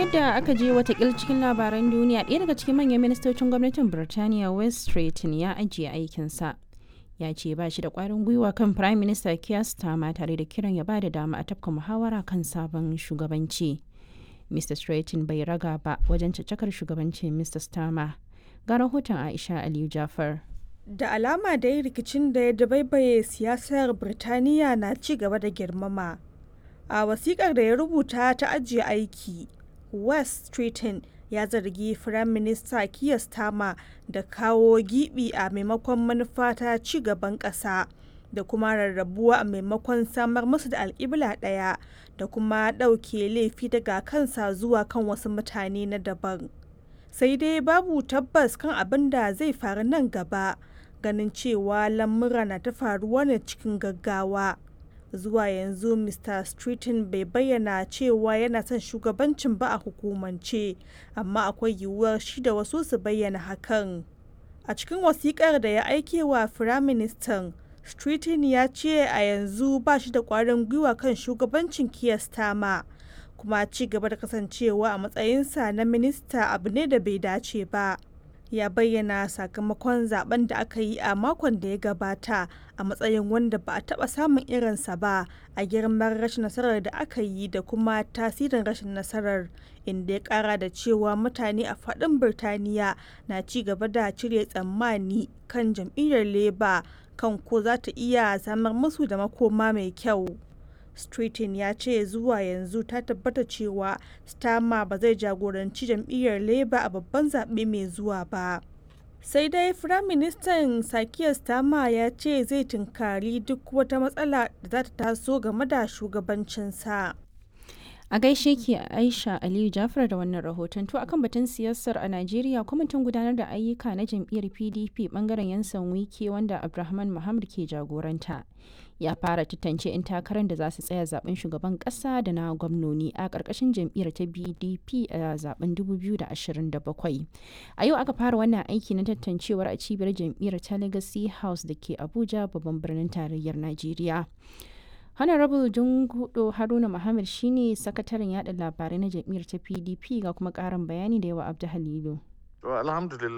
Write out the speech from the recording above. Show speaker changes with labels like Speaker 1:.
Speaker 1: yadda aka je watakil cikin labaran duniya ɗaya daga cikin manyan ministocin gwamnatin birtaniya west Stratton ya ajiye aikinsa ya ce ba shi da ƙwarin gwiwa kan prime minister keir starmer tare da kiran ya ba da dama a tafka muhawara kan sabon shugabanci mr Stratton bai raga ba wajen caccakar shugabancin mr starmer ga rahoton aisha aliyu jafar
Speaker 2: da alama dai rikicin da ya dabaibaye siyasar birtaniya na ci gaba da girmama a wasikar da ya rubuta ta ajiye aiki west Stratton ya zargi firayim minista Keir Starmer da kawo gibi a maimakon manufa ta ci gaban ƙasa da kuma rarrabuwa a maimakon samar musu da alƙibla ɗaya da kuma ɗauke laifi daga kansa zuwa kan wasu mutane na daban sai dai babu tabbas kan abin da zai faru nan gaba ganin cewa lamura na ta faruwa ne cikin gaggawa zuwa yanzu mr Stratton bai bayyana cewa yana son shugabancin ba a hukumance amma akwai yiwuwar shi da wasu su bayyana hakan a cikin wasikar da ya aike wa firaministan Stratton ya ce a yanzu ba shi da kwarin gwiwa kan shugabancin Keir Starmer kuma ci gaba da kasancewa a matsayinsa na minista abu ne da bai dace ba ya bayyana sakamakon zaben da aka yi a makon da ya gabata a matsayin wanda ba a taba samun irinsa ba a girman rashin nasarar da aka yi da kuma tasirin rashin nasarar inda ya kara da cewa mutane a faɗin birtaniya na ci gaba da cire tsammani kan jam'iyyar labour kan ko za ta iya samar musu da makoma mai kyau Stratton ya ce zuwa yanzu ta tabbata cewa Starmer ba zai jagoranci jam'iyyar Labour a babban zaɓe mai zuwa ba. Sai dai Firaministan Sakiyar Starmer ya ce zai tunkari duk wata matsala da za ta taso game da shugabancinsa.
Speaker 1: a gaishe ki aisha aliyu jafar da wannan rahoton to akan batun siyasar a najeriya kwamitin gudanar da ayyuka na jam'iyyar pdp bangaren yansan wike wanda abdulrahman muhammad ke jagoranta ya fara tantance 'yan takarar da za su tsaya zaben shugaban kasa da na gwamnoni a ƙarƙashin jam'iyyar ta bdp a zaben 2027 a yau aka fara wannan aiki na tantancewar a cibiyar jam'iyyar ta legacy house da ke abuja babban birnin tarayyar najeriya honorable jungudo haruna muhammad shine sakataren yada labarai na jam'iyyar ta pdp ga kuma karin bayani da yawa abdu halilu
Speaker 3: To alhamdulillah